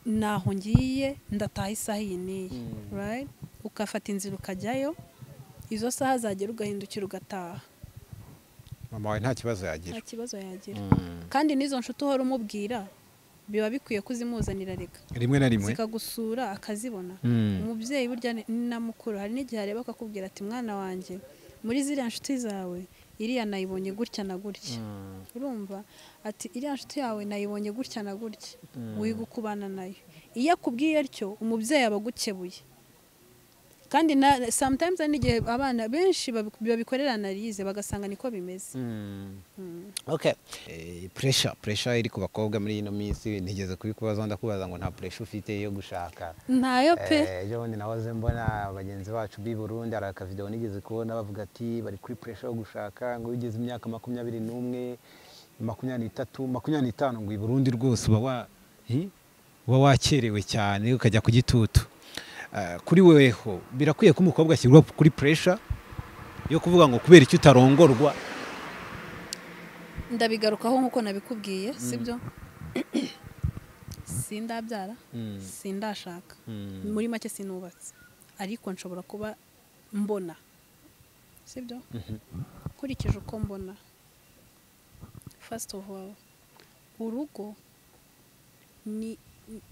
naho ngiye ndataha isaha iyi n'iyi right? ukafata inzira ukajyayo izo saha zagera ugahindukira ugataha mama wawe nta kibazo yagira nta kibazo yagira kandi n'izo nshuti uhora umubwira biba bikwiye kuzimuzanira reka rimwe na rimwe zikagusura akazibona Mm. umubyeyi burya ni ni na mukuru hari n'igihe areba akakubwira ati mwana wanjye muri ziriya nshuti zawe iriya nayibonye gutya na gutya urumva ati iriya nshuti yawe nayibonye gutya na gutya wiga ukubana nayo iyo akubwiye atyo umubyeyi aba agukebuye kandi na sometimes hari n'igihe abana benshi babi- babikorera analize bagasanga niko bimeze okay Eh, pressure pressure iri ku bakobwa muri ino minsi ntigeze kubikubazaho ndakubaza ngo nta pressure ufite yo gushaka ntayo pe Eh, ejo bundi nahoze mbona bagenzi bacu b'i Burundi hari akavidewo nigeze kubona bavuga ati bari kuri pressure yo gushaka ngo iyo ugeze imyaka makumyabiri n'umwe makumyabiri n'itatu makumyabiri n'itanu ngo i Burundi rwose uba wa hi? uba wakerewe cyane ukajya ku gitutu Eh, kuri weweho birakwiye ko umukobwa ashyirwa kuri pressure yo kuvuga ngo kubera icyo utarongorwa ndabigarukaho nk'uko nabikubwiye sibyo sindabyara sindashaka Mm. muri make sinubatse ariko nshobora kuba mbona sibyo nkurikije uko mbona first of all urugo ni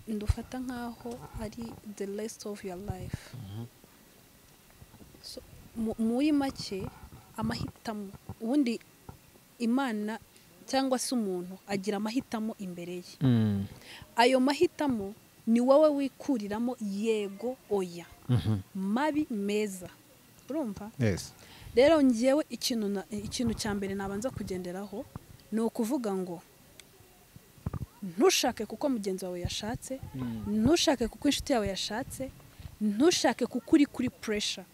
ndufata nk'aho ari the rest of your life So, mu- muri make amahitamo ubundi imana cyangwa se umuntu agira amahitamo imbere ye Mm. ayo mahitamo ni wowe wikuriramo yego oya Mhm. mabi meza urumva Yes. rero ngewe ikintu na- ikintu cya mbere nabanza kugenderaho ni ukuvuga ngo ntushake kuko mugenzi wawe yashatse ntushake kuko inshuti yawe yashatse ntushake kuko uri kuri puresha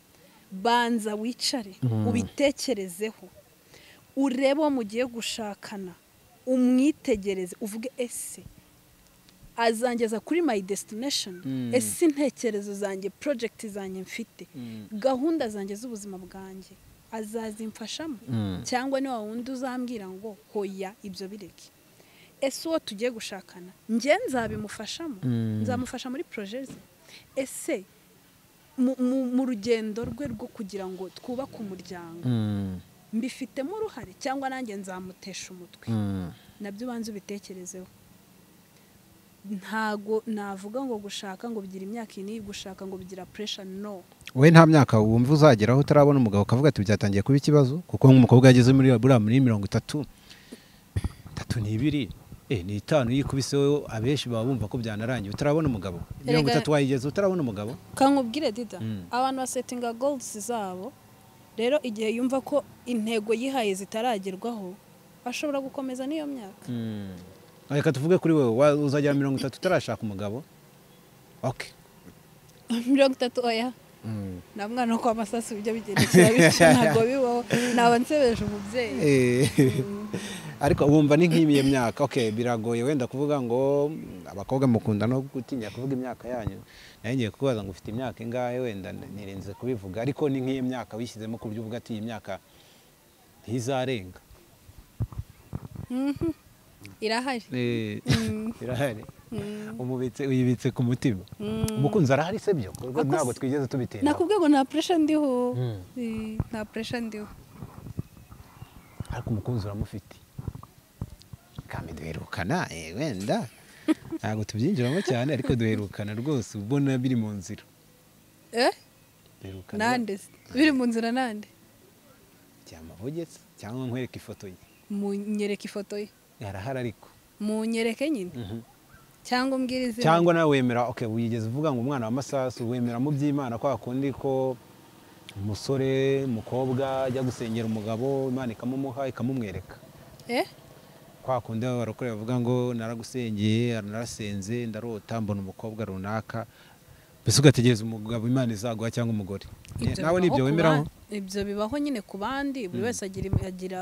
banza wicare ubitekerezeho urebe uwo mugiye gushakana umwitegereze uvuge ese azangeza kuri my destination Mm. ese intekerezo zanjye project zanjye mfite Mm. gahunda zanjye z'ubuzima bwanjye azazimfashamo Mm. cyangwa ni wa wundi uzambwira ngo hoya ibyo bireke ese uwo tugiye gushakana njye nzabimufashamo Mm. nzamufasha muri proje ze ese mu- mu- mu rugendo rwe rwo kugira ngo twubake umuryango Mm. mbifitemo uruhare cyangwa nanjye nzamutesha umutwe Mm. nabyo ubanza ubitekerezeho ntago navuga ngo gushaka ngo bigira imyaka iyi gushaka ngo bigira puresha no we nta myaka wumva uzageraho utarabona umugabo ukavuga ati byatangiye kuba ikibazo kuko nk'umukobwa yageze muri buriya muri mirongo itatu itatu ni ibiri eh, ni itanu iyo ikubise wowe abenshi baba bumva ko byanarangiye utarabona umugabo mirongo itatu wayigeze utarabona umugabo kankubwire dida Mm. abantu basetinga golds zabo rero igihe yumva ko intego yihaye zitaragerwaho ashobora gukomeza n'iyo myaka reka tuvuge kuri wowe wa- uzagera mirongo itatu utarashaka umugabo okay mirongo itatu oya Mm. nta mwana wo kwa masasu bijya bigendekera bityo ntabwo bibaho naba nsebeje umubyeyi Eh, ariko wumva ni nk'iyo myaka okay biragoye wenda kuvuga ngo mm, abakobwa mukunda no gutinya kuvuga imyaka yanyu nayo ngiye kukubaza ngo ufite imyaka ingahe wenda n- nirinze kubivuga ariko ni nk'iyo myaka wishyizemo ku buryo uvuga ati iyi myaka ntizarenga Mhm. irahari Mm. irahari Mm. umubitse uyibitse ku mutima Mm. umukunzi arahari se byo Kuko Ako ntabwo se- twigeze tubitinda nakubwiye ngo nta puresha ndiho Mm. Eh, nta puresha ndiho ariko umukunzi uramufite kandi duherukana eh, wenda ntabwo tubyinjiramo cyane ariko duherukana rwose uba ubona biri mu nzira eh duherukana nande se? biri mu nzira nande byama bugetse cyangwa nkwereke ifoto ye munyereka ifoto ye arahari ariko munyereke nyine Mhm. cyangwa umbwira izina cyangwa nawe wemera okay wigeze uvuga ngo umwana wa masasu wemera mu by'imana kwa kundi ko umusore umukobwa ajya gusengera umugabo imana ikamumuha ikamumwereka eh kwa kundi baba barokore bavuga ngo naragusengeye narasenze ndarota mbona umukobwa runaka mbese ugategereza umugabo imana izaguha cyangwa umugore Ibyo nawe bibaho nibyo ku wemeraho ba- ibyo bibaho nyine ku bandi buri wese agira agira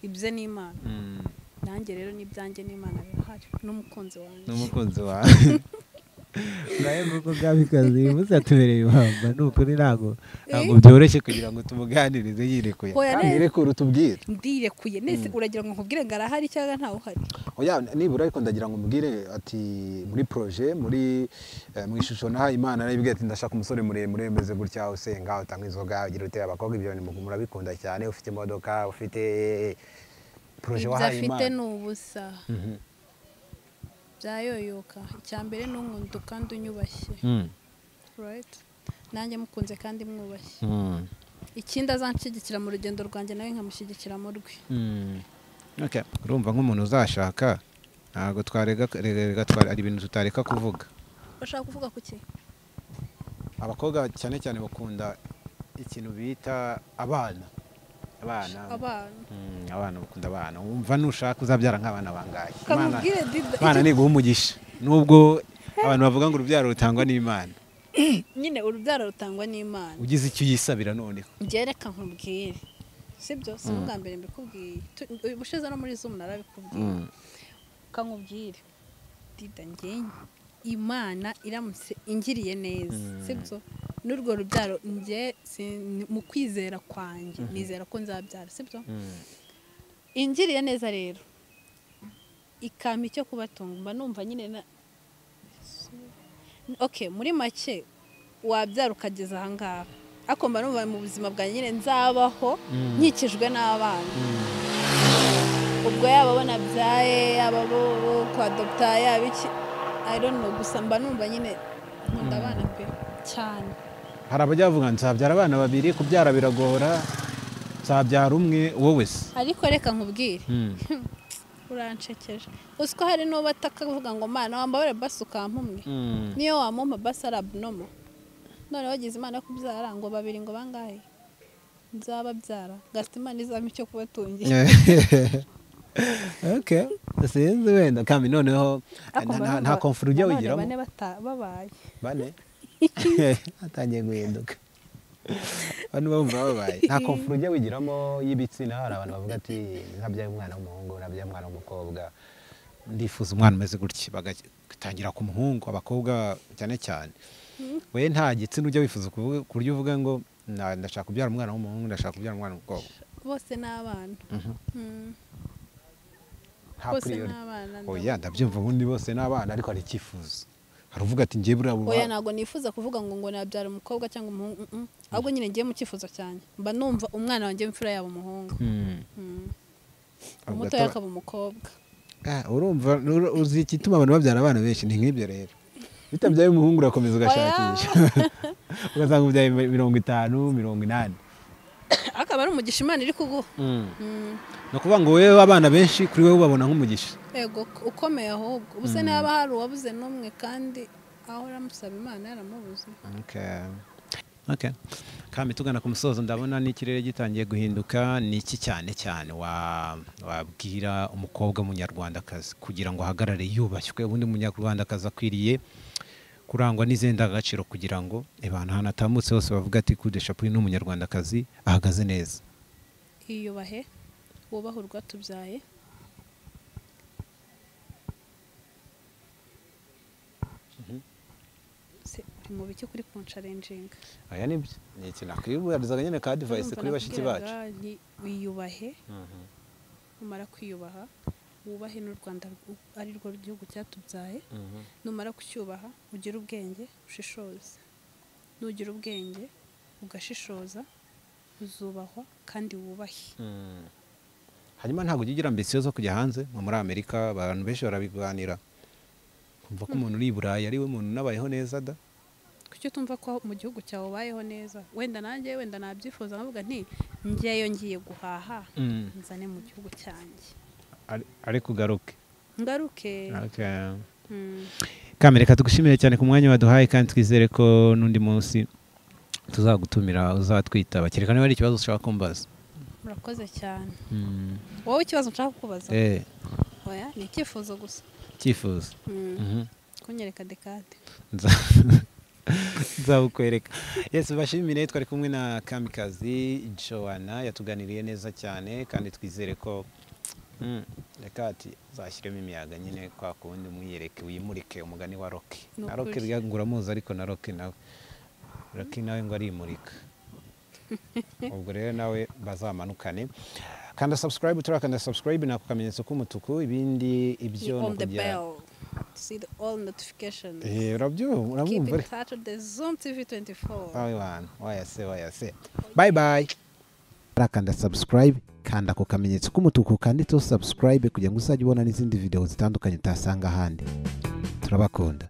ibye n'imana Mm, nanjye rero n'ibyanjye n'imana birahari n'umukunzi wanjye n'umukunzi wawe nawe nk'uko mwabikoze uyu munsi yatubereye ibamba ni ukuri ntabwo ntabwo byoroshye kugira ngo tumuganirize yirekuye Hoya Kandi neza. yirekure utubwire ndirekuye nese uragira ngo nkubwire ngo arahari cyangwa ntawe uhari oya nibura ariko ndagira ngo mubwire ati muri proje muri eh, mu ishusho nahaye imana naribwiye ati ndashaka umusore muremure umeze gutya usenga utanga inzoga ugira utera abakobwa ibyo ni mu- murabikunda cyane ufite imodoka ufite proje ibyo wahaye afite imana ni ubusa Mhm. byayoyoka icya mbere ni umwundu kandi unyubashye Mm, right nanjye mukunze kandi mwubashye mm, ikindi azanshyigikira mu rugendo rwanjye nawe nkamushyigikira mu rwe mm. Okay. urumva nk'umuntu uzashaka ntabwo twarega rega- rega tware- hari ibintu tutareka kuvuga urashaka kuvuga ku ki abakobwa cyane cyane bakunda ikintu bita abana abana abana Mm, abana bakunda abana wumva nushaka uzabyara nk'abana bangahe Imana- kamubwire dida abana icyo- ni umugisha nubwo abantu bavuga ngo urubyaro rutangwa n'imana nyine urubyaro rutangwa n'imana ugize icyo uyisabira noneho njyewe reka nkubwire sibyo si ubwa mbere mbikubwiye Tu- ubushize no muri zuba narabikubwiye kankubwire dida ngenye imana iramutse ingiriye neza Mm. sibyo n'urwo rubyaro njye sin- mu kwizera kwanjye nizera ko nzabyara sibyo Mm. ingiriye neza rero ikampa icyo kubatunga mba numva nyine na ok muri make wabyara ukageza ahangaha ariko mba numva mu buzima bwanjye nyine nzabaho Mm. nkikijwe n'abana ubwo yaba bo nabyaye yaba bo bo kwa dogita yaba iki I don't know gusa mba numva nyine nkunda abana pe cyane hari abajya bavuga ngo nzabyara abana babiri kubyara biragora nzabyara umwe wowe se ariko reka nkubwire Mm. urancekeje uzi ko hari n'uwo batakavuga ngo mana wambabare basi ukampa umwe Mm. niyo wamumpa basi ari abinomo none wagize imana yo kubyara ngo babiri ngo bangahe nzababyara gafite imana izampa icyo kubatungira okay sinzi wenda kandi noneho Ariko mba nta- numva nta komfort ujya abana wigiramo bane bata- babaye bane atangiye guhinduka bano bumva babaye nta komfort ujya wigiramo y'ibitsina hari abantu bavuga ati nkabyaye umwana w'umuhungu nabyaye umwana w'umukobwa ndifuza umwana umeze gutya bagatangira ku muhungu abakobwa cyane cyane we nta gitsina ujya wifuza kuvuga ku buryo uvuga ngo "Na- ndashaka kubyara umwana w'umuhungu ndashaka kubyara umwana w'umukobwa bose ni abana Mhm. Mm, nta bose ni priority. abana oya ndabyumva ubundi bose ni abana ariko hari icyifuzo hari uvuga ati njye buriya oya ntabwo nifuza kuvuga ngo ngo nabyara umukobwa cyangwa umuhungu mm, mm. ahubwo nyine ngiye mu cyifuzo cyanjye mba numva umwana wanjye w'imfura yaba umuhungu Mm. Mm. Ako umutoya gato- akaba umukobwa Ah, urumva uru- uzi igituma abantu babyara abana benshi ni nk'ibyo rero bitabyaye umuhungu urakomeza ugashakisha ugasanga ubyaye mirongo itanu mirongo inani akaba ari umugisha imana iri kuguha Mm. ni ukuvuga ngo wowe abana benshi kuri wowe ubabona nk'umugisha ego ukomeye ahubwo ubuse niba hari uwabuze n'umwe kandi aho uramusaba imana yaramubuze Okay. Okay. Kami tugana ku musozo ndabona n'ikirere gitangiye guhinduka ni iki cyane cyane wa- wabwira umukobwa w'umunyarwandakazi kugira ngo ahagarare yubashywe ubundi umunyarwandakazi akwiriye kurangwa n'izindi ndangagaciro kugira ngo abantu ahantu atambutse hose bavuga ati kude shapu uyu ni umunyarwandakazi ahagaze neza iyubahe wubahe urwatubyaye Se, uri mu biki kuri konsharenjinga aya ni byo ni iki nakwibarizaga nyine ka divayisi kuri bashiki bacu wiyubahe Mhm. numara kwiyubaha wubahe n'u rwanda rw- ari rwo gihugu cyatubyaye Mhm. numara kucyubaha ugire ubwenge ushishoze nugira ubwenge ugashishoza uzubahwa kandi wubahe hanyuma ntabwo ujya ugira ambisiyo zo kujya hanze nko muri amerika abantu benshi barabiganira kumva ko umuntu uri i burayi ari we muntu unabayeho neza da kuki utumva ko mu gihugu cyawe ubayeho neza wenda nanjye wenda nabyifuza nkavuga nti ngeyo ngiye guhaha nzane mu gihugu cyanjye ariko ugaruke ngaruke Mm. kamereka tugushimire cyane ku mwanya waduhaye kandi twizere ko n'undi munsi tuzagutumira uzatwitaba kereka niba hari ikibazo ushaka kumbaza murakoze cyane wowe ikibazo nshaka kukubaza Eh, oya ni icyifuzo gusa icyifuzo Mm. Mhm. kunyereka dekade Nza- nzabukwereka yesu bashimire twari kumwe na kamikazi joana yatuganiriye neza cyane kandi twizere ko Mm, reka ati zashyiremo imiyaga nyine kwa kuwundi mwiyereke wimurike umugani wa roki Ni na roki ukuri. ryagura muzi ariko na roki nawe roki nawe ngo arimurika ubwo rero nawe bazamanukane kanda subscribe turakanda subscribe ni ako kamenyetso k'umutuku ibindi ibyo ni on the ukujya- bell to see the all notifications Eh, urabyumva keep urabyumva in touch with the Zoom TV 24. Wabibana, wayase wayase bye bye arakanda subscribe kanda ku kamenyetso k'umutuku kanditseho subscribe kugira ngo uzajye ubona n'izindi video zitandukanye utasanga ahandi turabakunda